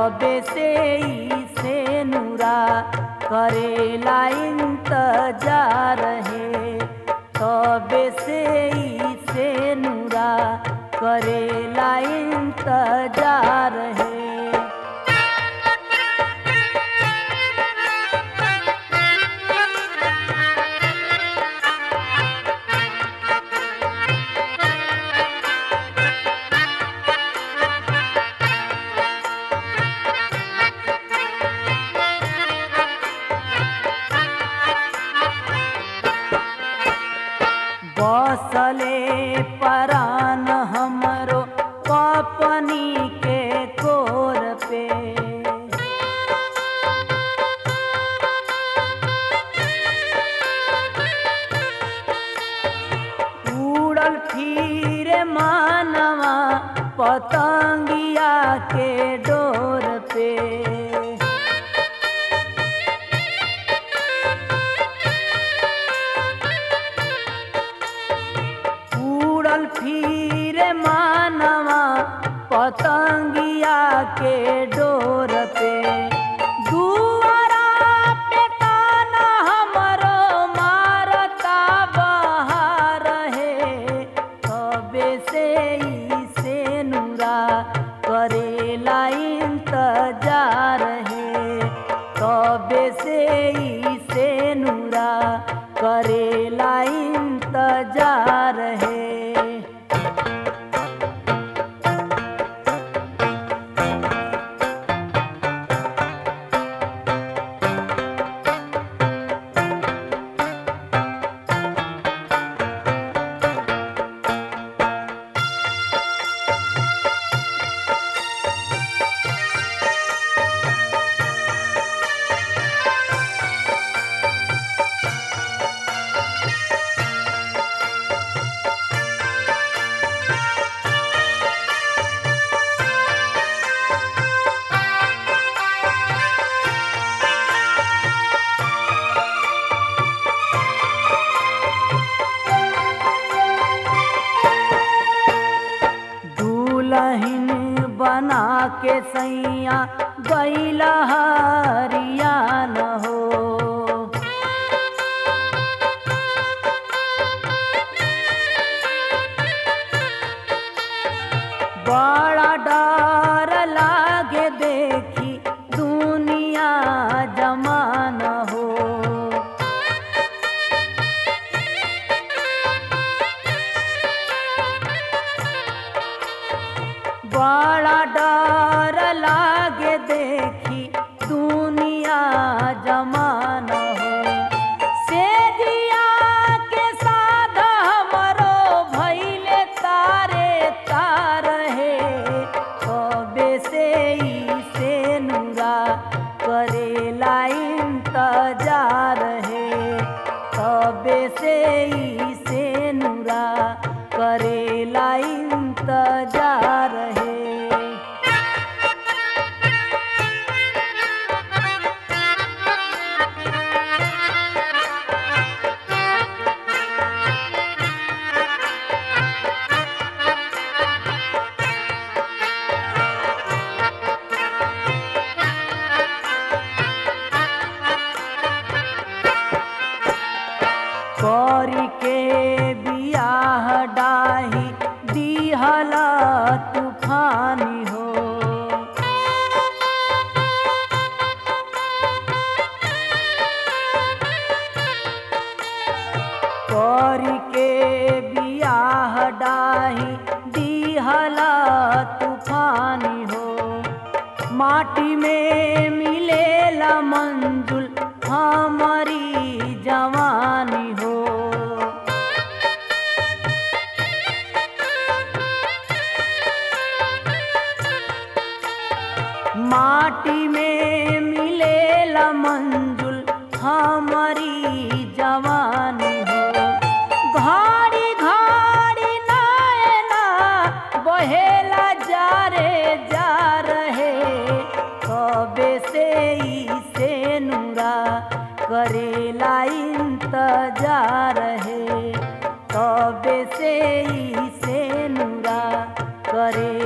तबे से ही से नूरा करेला इंतजार है तबे से ही से नूरा करेला इंतजार है बसले परान हमरो कपनी के कोर पे उड़ल फिरे मानवा पतंगिया के डोर पे उड़ल फिरे मानवा पतंगिया के डोर पे दुआरा पे काना हमरो मारता बहार है तबे से ही से नूरा करेला इंतजार है तबे से ही से नूरा करेला इंतजार है दुलहिन बना के सैया गैला हरियान हो बड़ा डर लागे देखी दुनिया जमान हो बड़ा डर लागे देखी दुनिया जमान हो से दिया के साध हमरो भैले तारे तार है कबे से ही से नूरा करेला इंतजार है तबे से ही से नूरा करेला इंतजार है कौरी के बियाह डाही दिहला तूफानी हो कौरी के बियाह डाही दिहला तूफानी हो माटी में मिलेला मंजुल हमारी जवानी हो माटी में मिलेला मंजुल हमारी जवानी हो घाड़ी घाड़ी नायना बहेला जा रे जा रहे कबे से ही से नूरा करेला इंतजार है तबे से ही से नूरा करे